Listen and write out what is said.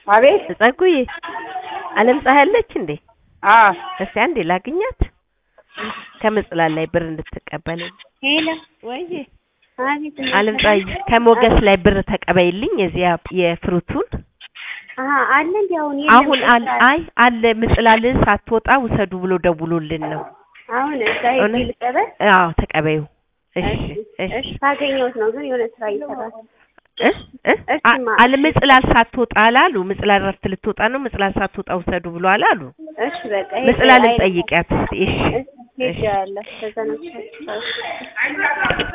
አቤት ጸጉዬ አለም ፀሐይ አለች እንዴ? አዎ እስቲ አንዴ ላግኛት ከምጽላል ላይ ብር እንድትቀበልኝ። ሄሎ ወይዬ አቤት አለም ፀሐይ ከሞገስ ላይ ብር ተቀበይልኝ የዚያ የፍሩቱን አሀ አለ እንዴ አሁን የለም አሁን አል አይ አለ ምጽላል ሳትወጣ ውሰዱ ብሎ ደውሎልን ነው። አሁን እዛ ሄጄ እውነት? ልቀበል አዎ ተቀበዩ። እሺ እሺ እሺ ካገኘሁት ነው ግን የሆነ ስራ እየሰራ እ እ እሺ አ- ማ- አለ ምጽላል ሳትወጣ አላሉ። ምጽላል እረፍት ልትወጣ ነው። ምጽላል ሳትወጣ ውሰዱ ብሎ አላሉ። እሺ በቃ ሄጄ ምጽላልን አይ- ጠይቂያት እስቲ። እሺ እሺ ሄጄ ያለ ከዛ ነው